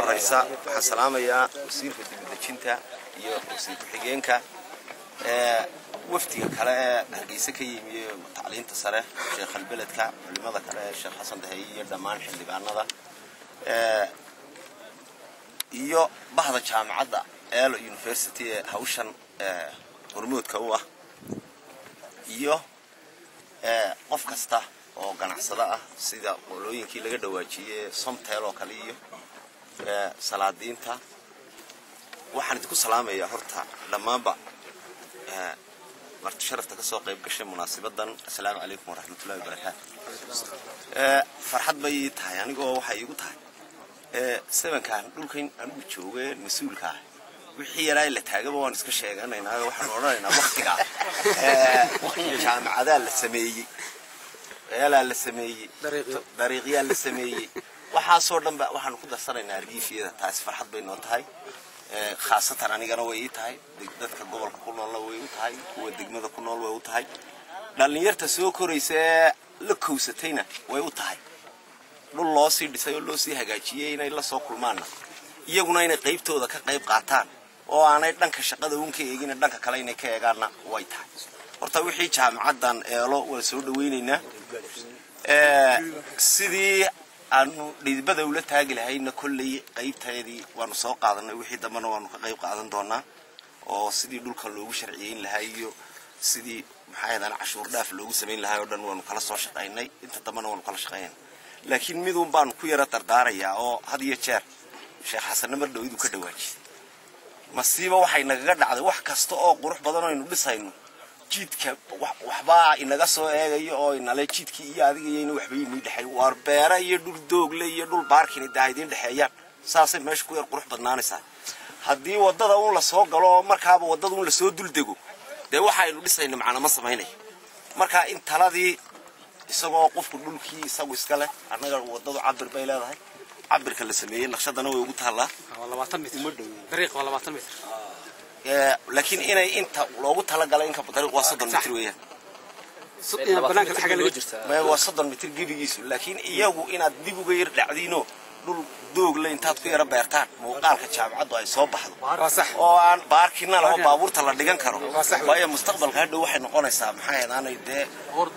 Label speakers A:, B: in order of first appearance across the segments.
A: horeysa waxaan salaamayaa wasiirka dibadejinta iyo wasiir ku-xigeenka wafdiga kale ee hargeysa ka yimi tacliinta sare sheekh albeledka culimada kale sheekh xasan daheeye iyo dhammaan xildhibaanada iyo bahda jaamacadda eelo university ee hawshan hormoodka u ah iyo qof kasta oo ganacsado ah sida qolooyinkii laga dhawaajiyey somtel oo kale iyo salaadiinta waxaan idinku salaamayaa horta dhammaanba marti sharafta kasoo qayb gashay munaasabadan assalaamu calaykum waraxmatullahi wabarakaatu farxad bay ii tahay anigoo waxay iigu tahay sebankan dhulkan anigu jooge mas-uulka ah wixii yaraa la taagaba waan iska sheeganaynaa waxaan odhanaynaa waktigaa waktiga jaamacadaa la sameeyey eelaa la sameeyey dariiqyaa la sameeyey waxaasoo dhan ba waxaanu ku darsanaynaa argiifiyada taasi farxad bay noo tahay khaasatan anigana way ii tahay dadka gobolka ku noolna way u tahay kuwa degmada ku nool way u tahay dhallinyarta soo koraysa ee la kowsatayna way u tahay dhul loo sii dhisay oo loo sii hagaajiyey inay la soo kulmaanna iyaguna inay qaybtooda ka qayb qaataan oo aanay dhanka shaqada uun ka eegin dhanka kale inay ka eegaanna way tahay horta wixii jaamacaddan eelo waa soo dhawaynaynaa sidii aanu dhidibada ula taagi lahayna kolley qaybteedii waanu soo qaadanay wixii dambena waanu ka qayb qaadan doonaa oo sidii dhulka loogu sharciyeyn lahaa iyo sidii maxaadan cashuur dhaaf loogu samayn lahaa oo dhan waanu kala soo shaqaynay inta dambena waanu kala shaqaynay laakiin midun baanu ku yara dardaarayaa oo had iyo jeer sheekh xasanna mar dhow iduu ka dhawaajiyay masiiba waxay nagaga dhacday wax kasta oo qurux badan oo aynu dhisayno jiidka waxbaa inaga soo eegayo oo inale jiidkii iyo adigayayna waxba inii dhexay waar beera iyo dhul doogle iyo dhul baarkini daa idiin dhexeeyaan saasay meesha ku yar qurux badnaanaysaa haddii waddada uun lasoo galo oo markaaba waddada uun lasoo duldego dee waxa aynu dhisayno macna ma samaynayo marka in taladii isagoo qofku dhulkii isagu iska leh annaga waddadu cabir bay leedahay cabirka la sameeyey naqshadana way ugu taallaa laakiin inay inta loogu talagalay inka dariiq waa soddon mitir weeyaan waa soddon mitir gebigiisu laakiin iyagu inaad dib uga yar dhacdiinoo dhul doogle intaad ku yara beertaan muuqaalka jaamacaddu ay soo baxdo oo aan baarkina laba baabuurta la dhigan karo waayo mustaqbalka hadhow waxay noqonaysaa maxay aanay dee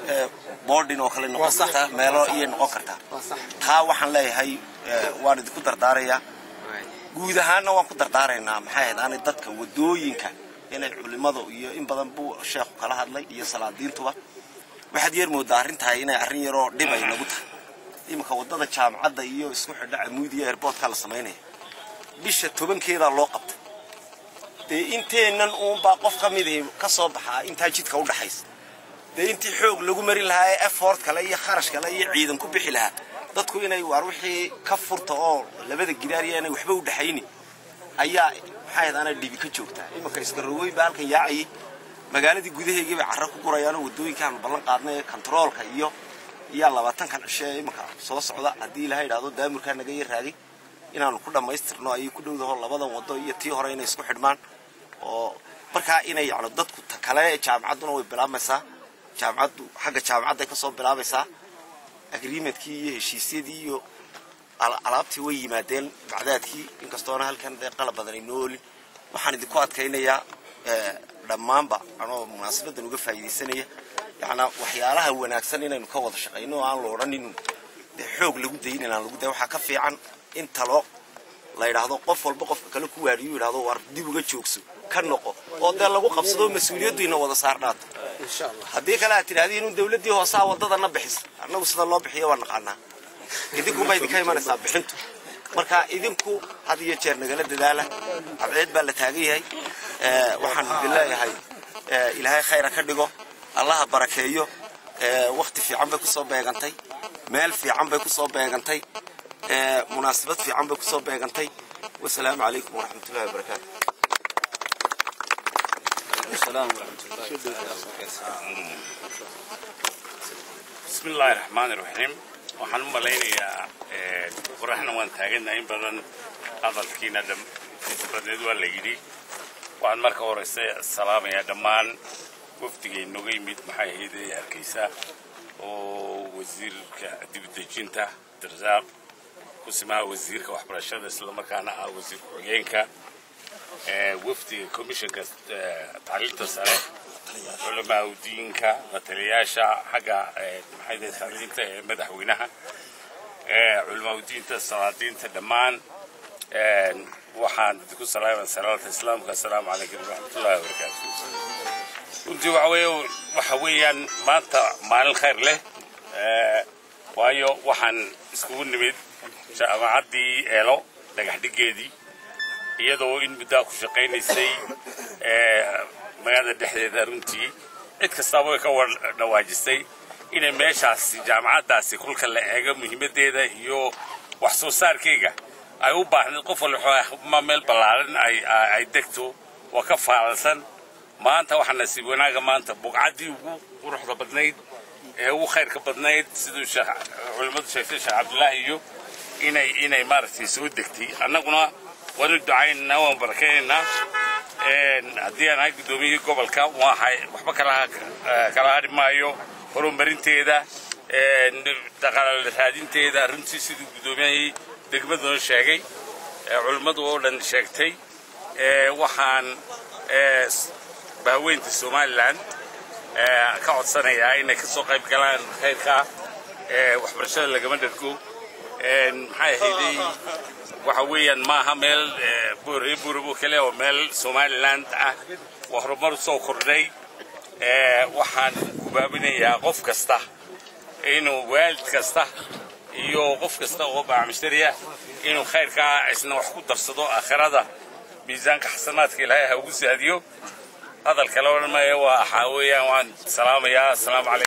A: boardin oo kale noqon kartaa meelo iyay noqon kartaa taa waxaan leeyahay waan idinku dardaarayaa guud ahaanna waan ku dardaaraynaa maxay ahayd aanay dadka wadooyinka inay culimada iyo in badan buu sheekhu kala hadlay iyo salaadiintuba waxaad yeer moodaa arrintahay inay arrin yaroo dhib ay nagu tahay iminka waddada jaamacadda iyo isku xidha camuudiya airboortka la samaynaya bisha tobankeedaa loo qabtay dee inteennan uunbaa qof ka midii ka soo baxaa intaa jidka u dhaxaysa dee intii xoog lagu mari lahaa ee effort kale iyo kharash kale iyo ciidan ku bixi lahaa dadku inay waar wixii ka furta oo labada gidaariya inay waxba u dhexayni ayaa maxay ahayd dhibi ka joogtaa iminka iskarowey baa halkan yaacayay magaaladii gudaheegii bay carro ku gurayaanoo waddooyinkaanu ballan qaadnay kontaroolka iyo iyo labaatankan cishe ee iminka soo socda haddii ilaha idhahdo daamurkaa naga yar raagay inaanu ku dhammaystirno ayay ku dhowdaho labadan waddo iyo tii hore inay isku xidhmaan oo markaa inay yacno dadku ta kale jaamacadduna way bilaabmaysaa jaamacaddu xagga jaamacadday ka soo bilaabaysaa agreementkii iyo heshiisyadii iyo alaabtii way yimaadeen bacdaadkii inkastoona halkan dee qalab badan ay noo olin waxaan idinku adkaynayaa dhammaanba anoo munaasabadan uga faa'iidaysanaya yacnaa waxyaalaha wanaagsan inaynu ka wada shaqayno oo aan la odhanin dee xoog lagu dayin inaan lagu dayin waxaa ka fiican in talo la yidhaahdo qof walba qofka kale ku waadhiyo yidhahdo waar dib uga joogso ka noqo oo dee lagu qabsado mas-uuliyaddu ina wada saardhaato haddii kale aad tidhahdiin in dawladdii hoosaa waddadana bixisa annagu sida loo bixiyo waa naqaanaa idinkunbaa idinka imanaysaa bixintu marka idinku had iyo jeer nagala dadaala cadceed baa la taagan yahay waxaan idin leeyahay ilaahay khayra ka dhigo allaha barakeeyo wakti fiican bay kusoo beegantay meel fiican bay kusoo beegantay munaasabad fiican bay kusoo beegantay wasalaamu calaykum waraxmatullahi wabarakaatu
B: bismi illaahi raxmaani raxiim waxaan u malaynayaa qoraxna waan taaganahay in badan hadalkiina badneed waa la yidhi waxaan marka horeyse salaamayaa dhammaan wafdiga inoga yimid maxay ahayd ee hargeysa oo wasiirka dibadejinta darsaaq kusimaha wasiirka waxbarashada islamarkaana ah wasiir ku-xigeenka wafdiga commissionka tacliinta sare culamaa udiinka mataliyaasha xagga maxay tacliinta ee madaxweynaha culamaa udiinta salaadiinta dhammaan waxaan idinku salaamaya salaata islaamka assalaamu calaykum waraxmatullahi wabarakaatu runtii waxa weeye waxa weeyaan maanta maalin khayr leh waayo waxaan iskugu nimid jaamacaddii eelo dhagax dhigeedii iyadoo in muddaa ku shaqaynaysay magaalada dhexdeeda runtii cid kastaaba way ka dhawaajisay inay meeshaasi jaamacaddaasi kolka la eego muhiimaddeeda iyo wax soo saarkayga ay u baahnayd qof walma meel ballaaran ay degto waa ka faalalsan maanta waxaa nasiib wanaaga maanta buqcaddii ugu quruxda badnayd ee ugu khayrka badnayd siduu culimmadu sheegtay sheekh cabdullaahi iyo inay inay maaragtay soo degtay annaguna waanu ducaynaynaa waan barakaynaynaa haddii aan ahay guddoomiyihii gobolka waxay waxba kala kala hadhi maayo horumarinteeda dhaqaale raadinteeda runtii siduu guddoomiyahii degmaduna sheegay culimmadu oo dhan sheegtay waxaan bahweynta somalilan ka codsanayaa inay ka soo qayb galaan khayrka waxbarashada lagama dhargo maxay ahayday waxa weeyaan maaha meel booree boorabo kale oo meel somaliland ah waa horumar soo kordhay waxaan gubaabinayaa qof kasta inuu waalid kasta iyo qof kasta oo baacmishtariya inuu khayrkaa isna wax ku darsado aakhirada miisaanka xasanaadka ilaahay ha ugu saadiyo hadal kale odhan maayo waa waxaa weeyaan waan salaamayaa assalaamu calaykum